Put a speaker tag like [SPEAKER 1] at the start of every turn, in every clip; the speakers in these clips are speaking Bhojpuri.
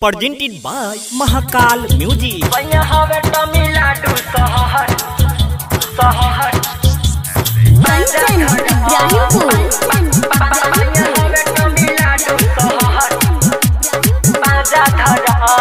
[SPEAKER 1] presented by Mahakal Music.
[SPEAKER 2] भैया हवे तमिलनाडु शहर शहर
[SPEAKER 3] कंचन इब्राहिमपुर
[SPEAKER 2] भैया हवे तमिलनाडु शहर बाजा धरा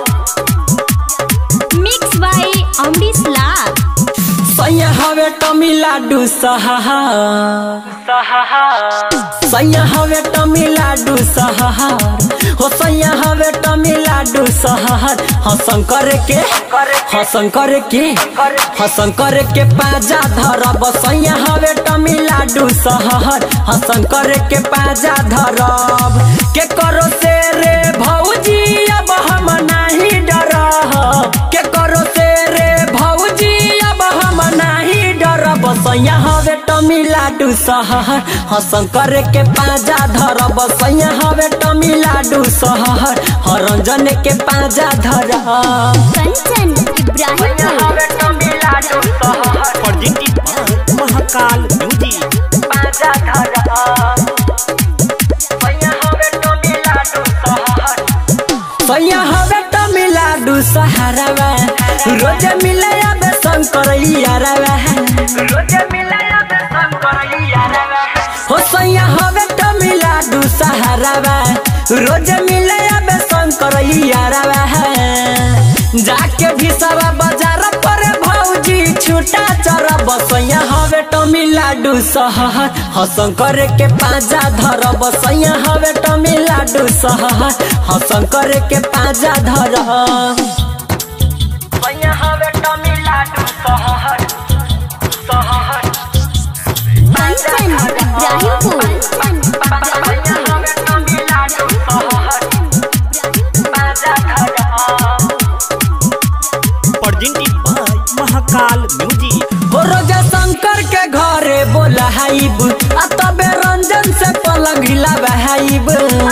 [SPEAKER 3] मिक्स बाय अमरीश लाल
[SPEAKER 2] सैया हवे तमिलनाडु शहर शहर सैया हवे तमिलनाडु शहर हो सैया हवे तमिलनाडु शहर हसंकर के हसंकर के हसंकर के पाजा धरब सैया हवे तमिलनाडु शहर हसंकर के पाजा धरब के करो से रे भौजी अब हम नहीं डरब के करो से रे भौजी अब हम नहीं डरब सैया हवे तमिलनाडु शहर हसंकर के पाजा धरब सैया हवे तमिलनाडु शहर हरंजन के पाजा धरब
[SPEAKER 3] कंचन इब्राहिमपुर
[SPEAKER 2] तमिलनाडु शहर
[SPEAKER 1] Presented by Mahakal Music.
[SPEAKER 2] पाजा धरब सैया हवे तमिलनाडु शहर सैया हवे तमिलनाडु शहरवा रोज मिले अब शंकर यारवा रोज मिले अब शंकर यारवा हो सैया हवे तमिलनाडु शहरवा रोज मिले अब शंकर यारवा जाके भी सब बाजार पर भौजी छूटा चरब सैया हवे तमिलनाडु शहर हसंकर के पाजा धरब सैया हवे तमिलनाडु शहर हसंकर के पाजा धरब सैया हवे तमिलनाडु शहर शहर
[SPEAKER 3] कंचन इब्राहिमपुर
[SPEAKER 2] सैया हवे तमिलनाडु शहर पाजा धरब
[SPEAKER 1] Presented by Mahakal Music.
[SPEAKER 2] हो रोजा शंकर के घरे बोलाइब आ तबे रंजन से पलंग हिलाबाइब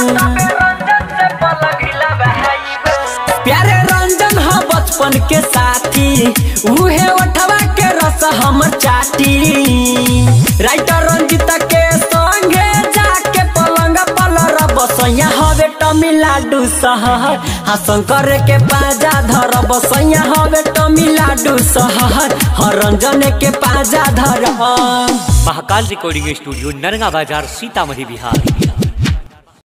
[SPEAKER 2] प्यारे रंजन ह बचपन के साथी उहे उठवा के रस हमर चाटी राइटर रंजित के संगे जाके पलंग पलर बसैया हवे तमिलनाडु शहर हाँ शंकर के पाजा धर बसैया हवे तमिलनाडु शहर हरंजन के पाजा धर
[SPEAKER 1] महाकाल रिकॉर्डिंग स्टूडियो नरगा बाजार सीतामढ़ी बिहार